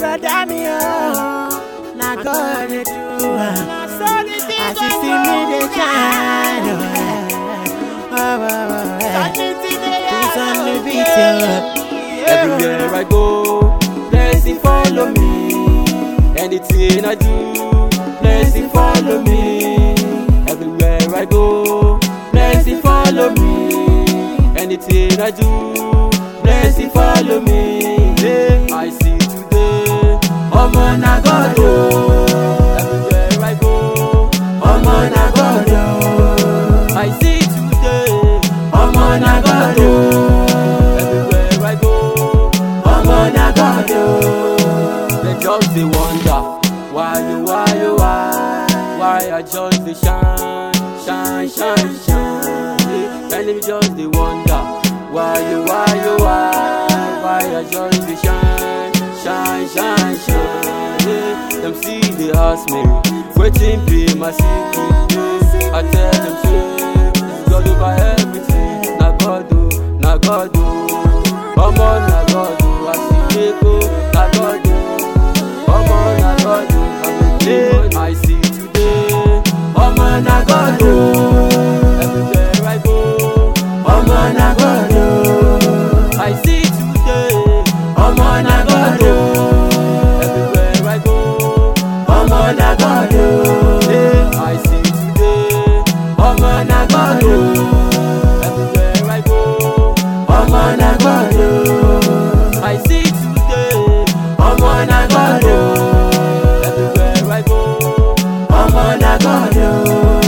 brother me oh, na God dey do am. As you see me dey shine, oh, yeah. oh, oh, oh, yeah. Who's on the beat, yeah. Everywhere I go, blessing follow me. Anything I do, blessing follow me. Everywhere I go, blessing follow me. Anything I do, blessing follow me. Yeah, I see today, ọmọ na God o. Everywhere I go, ọmọ na God o. I see today, ọmọ na God o. Everywhere I go, ọmọ na God o. They just dey wonder why you, why you, why, why I just dey shine, shine, shine, shine. Yeah, Tell them just dey wonder why you, why you, why, why I just dey shine, shine, shine, shine. Yeah, Them see they ask me, wetin be my secret? Yeah, I tell them say, it's God over everything, na God o, na God o. Ọmọ na God o, àsìkò na God o. Ọmọ na God o, àmì I see today. Ọmọ na God o, everywhere I go. Ọmọ na God o, I see today. Ọmọ na God o, everywhere I go. Ọmọ na God o, I see today. Ọmọ na God o, everywhere I go. Ọmọ na God o, I see today. Ọmọ na God o, everywhere I go. Ọmọ na God o.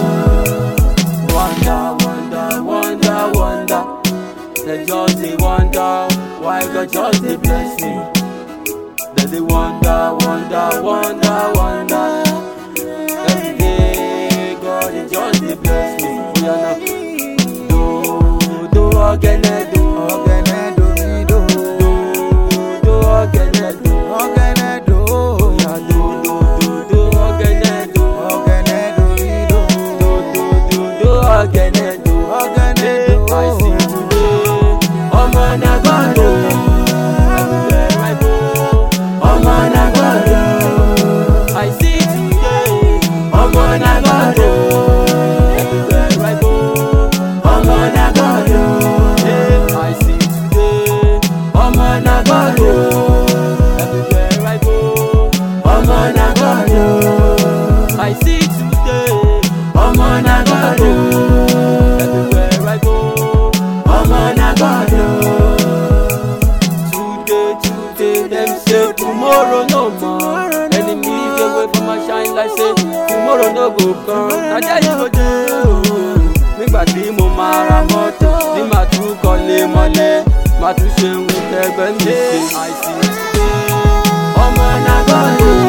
Wonder, wonder, wonder, wonder. They just dey wonder why God just dey bless me. They dey wonder, wonder, wonder, wonder. Every day God dey just dey bless me. Oya na do do ogene do Ọ̀gẹ̀nẹ̀ domido, do do ogene do. ọ̀gẹ̀nẹ̀ do, Oya do do do do ogene do. ọ̀gẹ̀nẹ̀ domido, Do do do do ogene do. ọ̀gẹ̀nẹ̀ do. I see today, ọmọ na God o. Everywhere I go, ọmọ na God o. I see today, ọmọ na God o. Everywhere I go, ọmọ na God o. Yeah, I see today, ọmọ na God o. Everywhere I go, ọmọ na God o. I see today, ọmọ na God o. Everywhere I go, ọmọ na God o. Today, today, them say tomorrow no more. Enemies dey wait for my shine like say tomorrow no go come. Na there you go dey o. Nígbà tí mo máa ra mọ́tò, tí màá tún kọ́lé mọ́lé, màá tún ṣe ohun tẹ́gbẹ́ mi ṣe. Àìsí today, ọmọ na God o.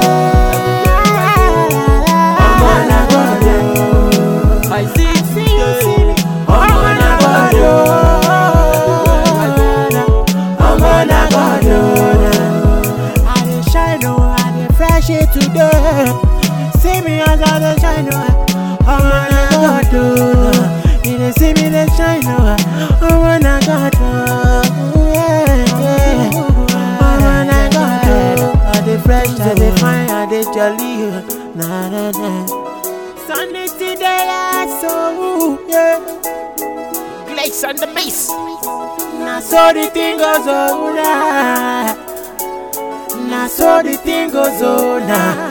Ọmọ na God o. I see today, ọmọ na God o. Ọmọ na God o. I dey shine oh, I dey fresh it today. See me as I dey shine oh, ọmọ na God o. You dey see me dey shine oh, ọmọ na God o. Yeah, yeah. Ọmọ na God o. I dey fresh, I dey fine, I dey jolly oh. Na na na. Sunday today, yeah, so yeah. Glaze on the bass. Na so the thing goes on. Na so the thing goes on.